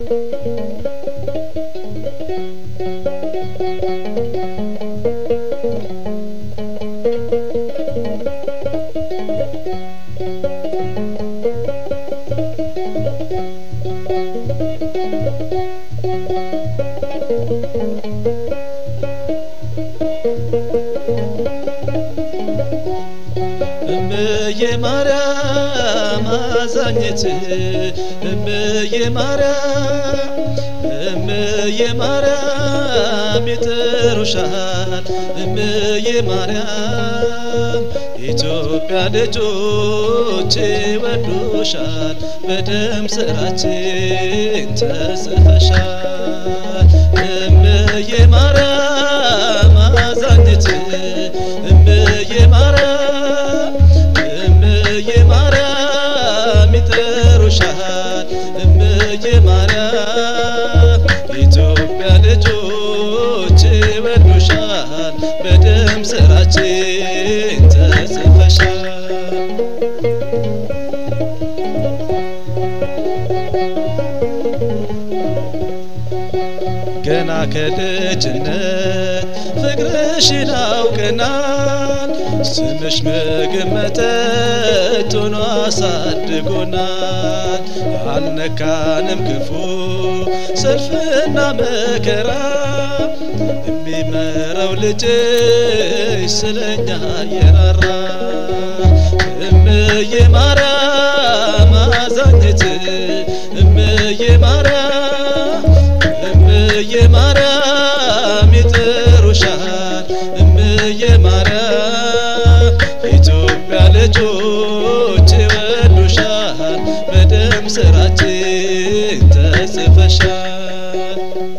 እምዬ ማርያም አዛኝት እምዬ ማርያም እምዬ ማርያም ይጠሩሻል እምዬ ማርያም ኢትዮጵያ ልጆች ይወዱሻል በደም ስራችን ተጽፈሻል እምዬ ማርያም አዛኝት እምዬ ማርያም እምዬ ማርያም ይጠሩሻል እምዬ ማርያም ኢትዮጵያ ልጆች ይወዱሻል በደም ስራችን ተጽፈሻል ገና ከልጅነት ፍቅርሽን አውቀናል ስምሽ ምግብ መጠጥ ሆኖ አሳድጎናል አልነካንም ክፉ ሰልፍና መከራ የሚመራው ልጅሽ ስለኛ የራራ እምዬ ማርያም አዛኝት እምዬ ማርያም እምዬ ማርያም ይጠሩሻል እምዬ ማርያም ኢትዮጵያ ልጆች ይወዱሻል በደም ስራችን ተጽፈሻል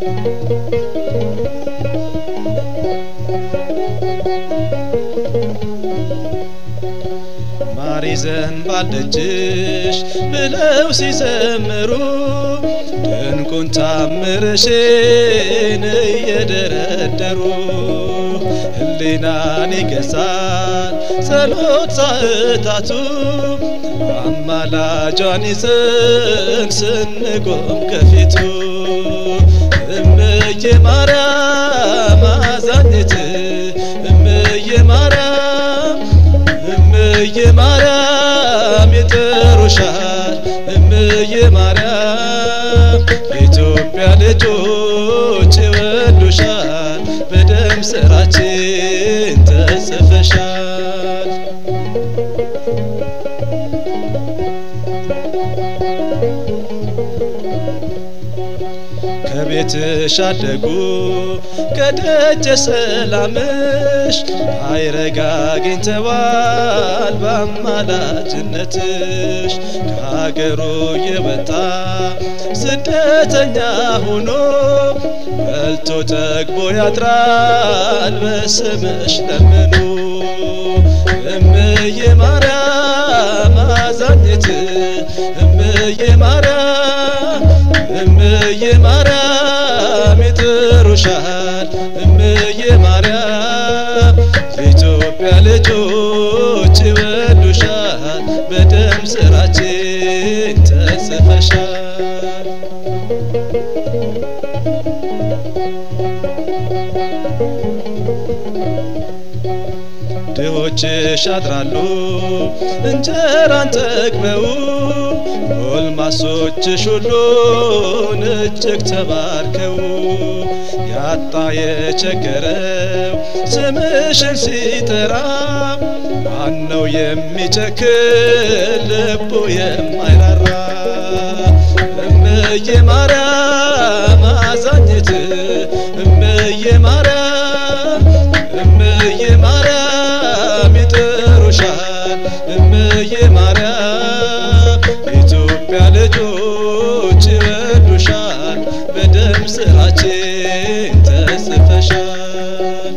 ማር ይዘንባል ደጅሽ ብለው ሲዘምሩ ድንቁን ታምርሽን እየደረደሩ ህሊናን ይገዛል ጸሎት ሰዓታቱ አማላጇን ይዘን ስንቆም ከፊቱ እምዬ ማርያም አዛኝት እምዬ ማርያም እምዬ ማርያም ይጠሩሻል እምዬ ማርያም ኢትዮጵያ ልጆች ይወዱሻል በደም ስራችን ተጽፈሻል ከቤትሽ አደጉ ከደጀ ሰላምሽ አይረጋ አግኝተዋል በአማላጅነትሽ ከሀገሩ የወጣ ስደተኛ ሆኖ በልቶ ጠግቦ ያድራል በስምሽ ለምኑ እምዬ ማርያም አዛኝት እምዬ ማርያም እምዬ ማርያም ይጠሩሻል እምዬ ማርያም የኢትዮጵያ ልጆች ይወዱሻል በደም ስራችን ተጽፈሻል ድሆችሽ ያድራሉ እንጀራን ጠግበው ጎልማሶችሽ ሁሉን እጅግ ተባርከው ያጣ የቸገረው ስምሽን ሲጠራ ማነው የሚጨክን ልቡ የማይራራ እምዬ ማርያም አዛኝት እምዬ ማርያም እምዬ ማርያም ይጠሩሻል እምዬ ማርያም ኢትዮጵያ ልጆች ይወዱሻል በደም ስራችን ተጽፈሻል